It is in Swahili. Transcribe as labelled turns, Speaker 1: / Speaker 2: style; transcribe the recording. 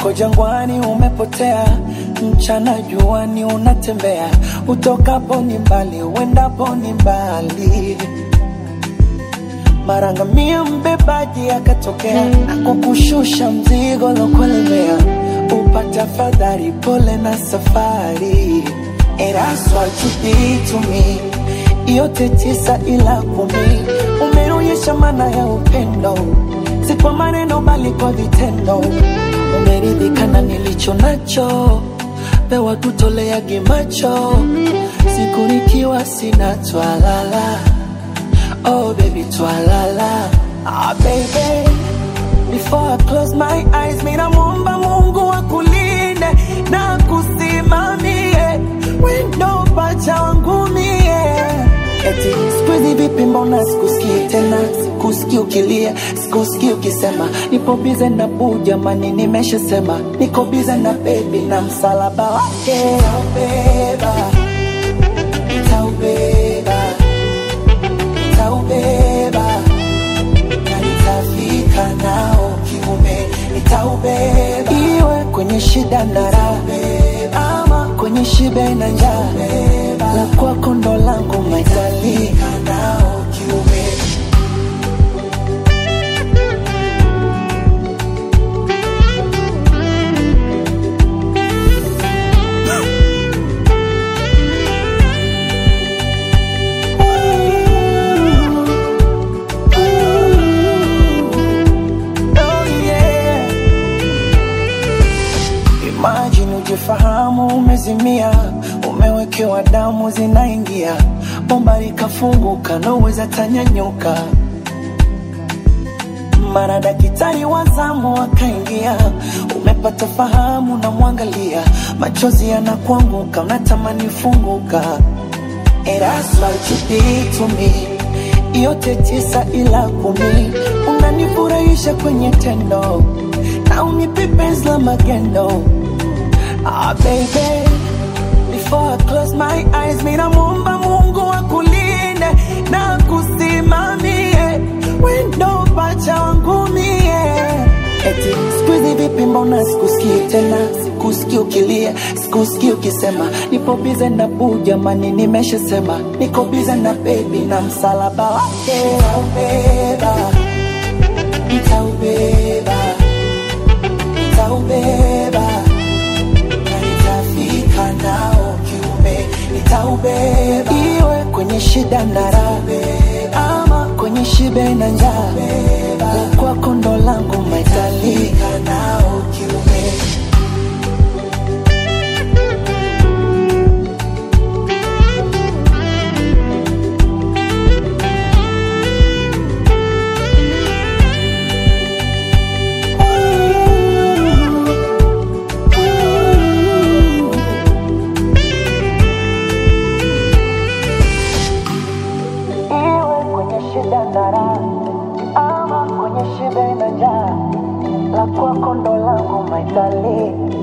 Speaker 1: uko jangwani umepotea, mchana juani unatembea, utokapo ni mbali, uendapo ni mbali. Mara ngamia mbebaji akatokea, akukushusha mzigo lokulemea, upata fadhari, pole na safari. And that's what you did to me, yote tisa ila kumi, umeonyesha maana ya upendo, si kwa maneno bali kwa vitendo. Umeridhika na nilicho nacho, pewa tutoleage macho, siku nikiwa sina twalala Oh baby twalala Ah baby Before I close my eyes Mina muomba mungu akulinde Na kusimamie Wendo pacha wangu mie Eti sikuizi vipi mbona sikusikii tena Sikusikii ukilia Sikusikii ukisema Nipo bize na buu jamani nimeshasema Niko bize na baby na msalaba wake Nitaubeba Nitaubeba nitaubeba na nitafika nao kiume, nitaubeba iwe kwenye shida na raha, ama kwenye shibe na njaa, la kwako ndo langu maitalika nao kiume. Oh yeah. Imagine ujifahamu umezimia, umewekewa damu zinaingia, bomba likafunguka, naweza tanyanyuka. Mara daktari wa zamu akaingia, umepata fahamu, na mwangalia, machozi yanakuanguka, unatamani funguka. And that's what you did to me. Yote tisa ila kumi, unanifurahisha kwenye tendo na unipe penzi la magendo. Ah baby, before I close my eyes, mina muomba Mungu akulinde na kusimamie wendo pacha wangu mie. Eti sikuizi vipi, mbona sikusikii tena, sikusikii ukilia, sikusikii ukisema nipo bize na buu, jamani, nimeshasema niko bize na baby na msalaba wake nitaubeba, nitaubeba, nitaubeba na nitafika nao kiume, nitaubeba iwe kwenye shida na raha, ama kwenye shibe na njaa, la kwako ndo langu maitalika nao kiume. iwe kwenye shida na raha, ama kwenye shibe na njaa, la kwako ndo langu maitali